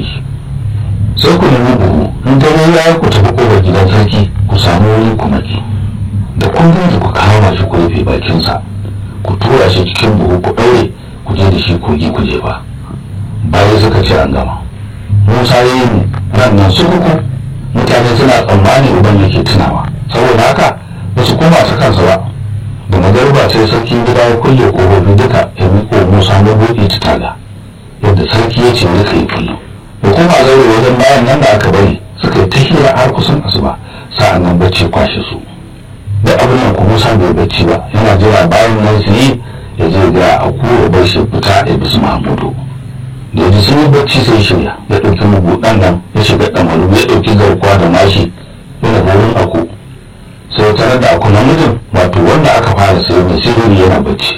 shi sai ku nemi buhu in dare ya yi ku tafi kofar gidan sarki ku samu wuri ku maki da kun gaji ku kama shi ku rufe bakinsa ku tura shi cikin buhu ku ɗaure ku je da shi kogi ku je ba bayan suka ce an gama musa ya yi ran nan su uku mutane suna tsammani uban yake tunawa saboda haka ba su koma ta kansa ba da magarba sai sarkin gida ya kulle ƙofofi duka ya miƙo musa na buɗe ta taga yadda sarki ya ce duka yi kullum da kuma zaure wajen bayan nan da aka bari suka yi ta hira har kusan asuba sa'an nan bacci kwashe su da abin nan kuma musa bai bacci ba yana jira bayan nan su yi ya je ga a kura bar shi fita ya bisu mahamudu da yanzu sun yi bacci sai shirya ya ɗauki mabuɗan nan ya shiga ɗamaru ya ɗauki garkuwa da mashi yana wurin aku sai tare da aku namijin wato wanda aka fara sai mai sirri yana bacci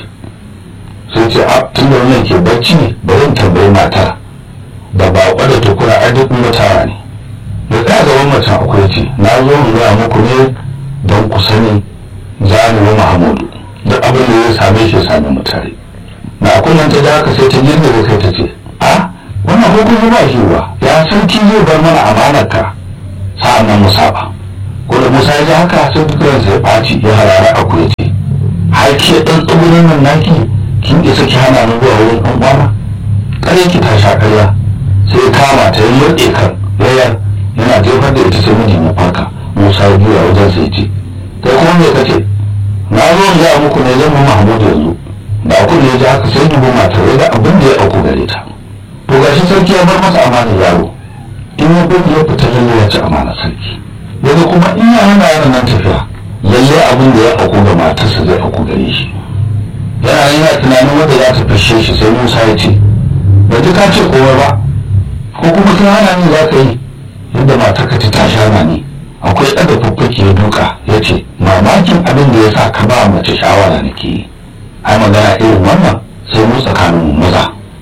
sai ce a tun da wannan ke bacci ne bari in tambayi matar da ba da tukura a duk mutara ne da ɗaya gaban macen akwai ce na zo in gaya muku ne don ku sani za ni wa mahamudu duk abin da ya same shi same mu tare na kullum ta da haka sai ta girgiza kai ta ce a wannan hukunci ba shi ba ya sarki zai bar mana amanar ka sa'an nan mu saba ko da musa ya ji haka sai dukkan sai ɓaci ya harara a kuwa ce har ke ɗan tsibirin nan naki kin isa ki hana ni zuwa wurin ɗan uwana ƙarya ki ta sha ƙarya sai ya kama ta yi yadda kan yayar yana jefar da ita sai mijin ya farka musa ya juya wajen sai ce kai kuma me kace na zo in ga muku ne zan mu mahmud yanzu da ku ne ya ji haka sai dubu matar ya ga abin da ya auku gare ta to gashi sarki ya bar masa amanar yaro in ya gudu ya fita lalle ya ci amanar sarki daga kuma in ya hana yaron nan tafiya lalle abin da ya auku ga matarsa zai auku gare shi yana yana tunanin wanda za ta fashe shi sai musa ya ce ba ka ce kowa ba ko kuma kai hana ni za ka yi yadda matarka ta tashi hana ni akwai ɗaga fuffuki ya duka ya ce mamakin abin da ya sa ka ba mace shawara nake yi ai magana irin wannan sai mu tsakanin maza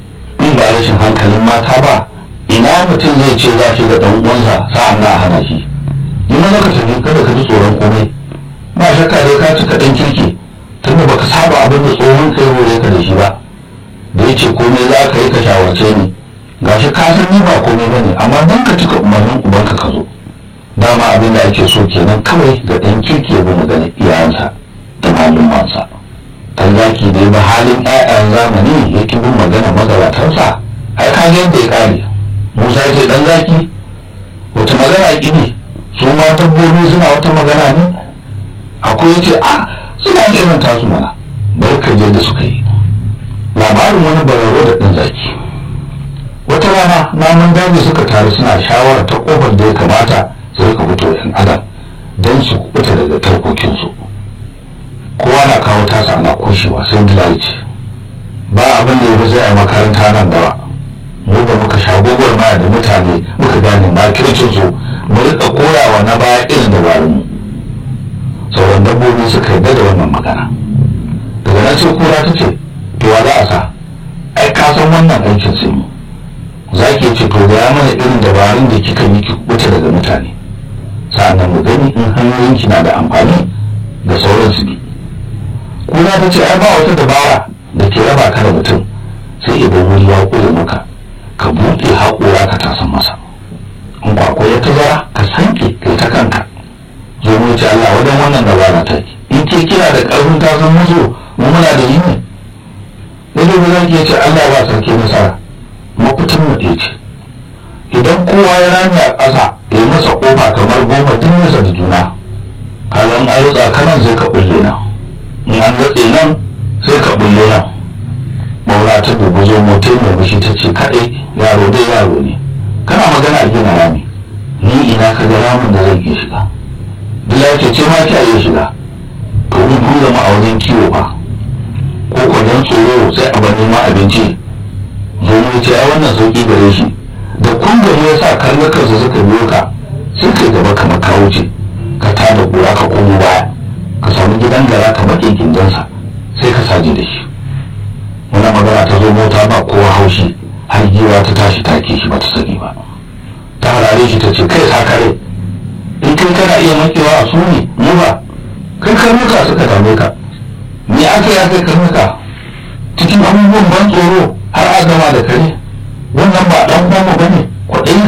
in ba rashin hankalin mata ba ina mutum zai ce za shi ga ɗan uwansa sa'an na hana shi yi mana ka tafi kada ka ji tsoron komai ba shakka dai ka cika ɗan kirki tunda baka saba abin da tsohon kai hore ka da shi ba da ya ce komai za ka yi ka shawarce ni gashi ka san ni ba komai bane amma dan ka cika umarnin ubanka ka zo dama abin da ake so kenan kawai ga ɗan kirki ya bi magana iyayensa da malumansa dan zaki da ba halin ƴaƴan zamani ya ki bin magana magabatansa ai ka ga yadda ya kare musa ya ce dan zaki wata magana ki ne su ma dabbobi suna wata magana ne akwai ya ce a suna irin tasu mana bari ka je da suka yi labarin wani bararo da ɗan zaki wata rana namun daji suka taru suna shawara ta kofar da ya kamata su rika fito yan adam don su kubuta daga tarkokinsu kowa na kawo tasa ana kushewa sai dilai ce ba abin da ya fi sai a makaranta nan gaba mu da muka sha gogor maya da mutane muka gane makircin su mu rika koyawa na baya irin dabarun mu sauran dabbobi suka yarda da wannan magana daga nan sai kura ta ce to wa za a sa ai ka san wannan aikin sai mu za ki ce to gaya mana irin dabarun da kika yi ki wuce daga mutane sa'annan mu gani in hanyoyinki na da amfani da sauran su bi kuna ta ce ai ba wata dabara da ke raba ka da mutum sai idan wuri ya kure maka ka buɗe haƙora ka tasan masa in kwakwa ya tazara ka sanke kai ta kanka zo mu ce Allah wajen wannan dabara ta in ke kira da ƙarfin tasan musu mu muna da yi ne yadda ba za ki ce Allah ba sarki nasara mafitin mu ɗaya ce idan kowa ya rami a ƙasa ya yi masa ƙofa kamar goma duk nasa da juna kalan ayyuka kanan sai ka bulle nan in an datse nan sai ka bulle nan maula ta dubu zo motai mai mushi ta ce kaɗai yaro dai yaro ne kana magana a gina rami ni ina ka ga ramin da zan iya shiga dila ce ce ma ki iya shiga to mun kun zama a wajen kiwo ba ko kwanan tsoro sai a bani ma abinci domin ce ai wannan sauki gare shi da kun gari ya sa karnukansa suka biyo ka sai kai gaba kamar ka wuce ka tada kura ka komo baya ka samu gidan gara ka baƙin kindansa sai ka saje da shi wani magana ta zo mota ba kowa haushi har giwa ta tashi take shi ba ta sani ba ta harare shi ta ce kai sakare in kai kana iya makewa a su ne mu ba kai karnuka suka dame ka me aka yi aka karnuka cikin abubuwan ban tsoro har a gama da kare wannan ba dan uwanmu bane ku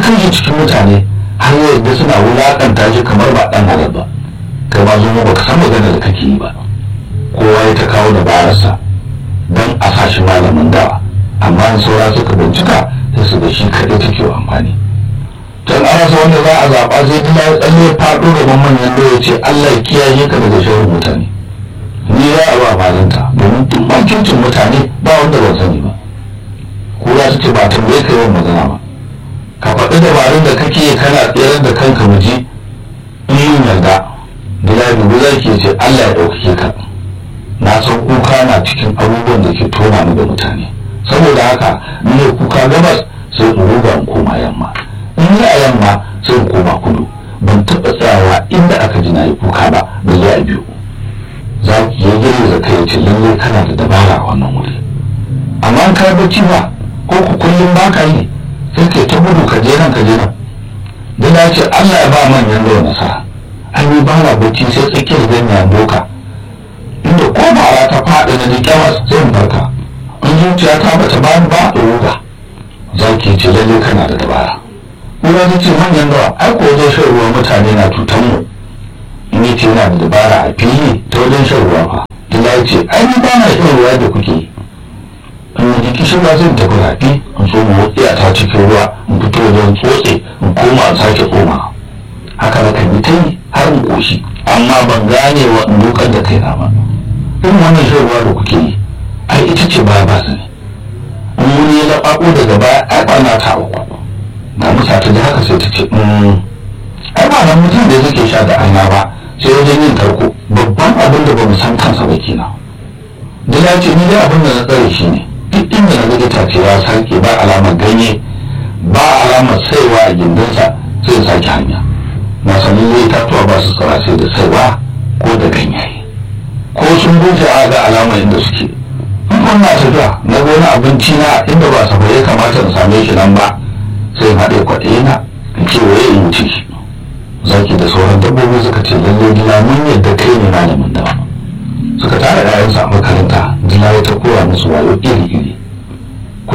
kai shi cikin mutane har yadda suna wulaƙanta shi kamar ba ɗan halal ba kai ma zo baka san magana da kake yi ba kowa ya ta kawo dabararsa don a sa shi malamin dawa amma in saura suka bincika sai su ga shi kaɗai take amfani can an rasa wanda za a zaɓa sai dila ya tsalle faɗo gaban manyan da ya ce Allah ya kiyaye ka daga sharrin mutane ni za a ba malanta domin tun bakincin mutane ba wanda ban sani ba ko ya su ce ba tambaye ka yawan magana ba ka faɗi dabarun da kake kana tsayar da kanka mu ji in yin yarda dila dubu za ki ce Allah ya ɗaukake ka na san kuka na cikin abubuwan da ke tona ni da mutane saboda haka ni ne kuka gabas sai in ruga in koma yamma in yi a yamma sai in koma kudu ban taɓa tsayawa inda aka ji na yi kuka ba da zuwa biyu za ki yi girgiza kai ce lallai kana da dabara a wannan wuri amma an kai bacci ba ko ku kullum ba ka yi sai kai ta gudu ka je nan ka je nan da na ce Allah ya ba manyan da nasara an yi bara bacci sai tsakiyar ganyen doka inda ko bara ta faɗi na ji kyawas sai in barka in zuciya ta bata bani ba da ruga za ki ce lallai kana da dabara Kura ta ce manyan dawa ai ko wajen shan ruwa mutane na cutan mu in yi ce yana da dabara a fili ta wajen shan ruwa fa Dila ya ce ai ni ba na shan ruwa da kuke in yi kishin ba zai tafi rafi in so mu motsi a ta cikin ruwa in fito wajen tsotse in koma in sake koma haka na kan yi ta yi har in koshi amma ban gane wa in dokar da kaina ba in wannan shan ruwa da kuke yi ai ita ce ba ba sani in wani ya laɓaɓo daga baya ai ba na ta uku da musa ta ji haka sai ta ce ai ba nan mutum da suke sha da aina ba sai wajen yin tarko babban abin da ba mu san kansa ba kenan da ya ce ni dai abin da na tsare shi ne duk inda na ga itace ya sake ba alamar ganye ba alamar saiwa a gindinsa sai sake hanya na sanin zai tatuwa ba su tsara sai da saiwa ko da ganyaye ko sun bushe a ga alamar inda suke in na tafiya na gona abinci na inda ba safa ya kamata in same shi nan ba sai haɗe kwaɗe na in ce waye in wuce shi zaki da sauran dabbobi suka ce lalle dila mun yadda kai ne malamin dawa suka tara ƴaƴansu a makaranta dila ya ta koya musu wayo iri iri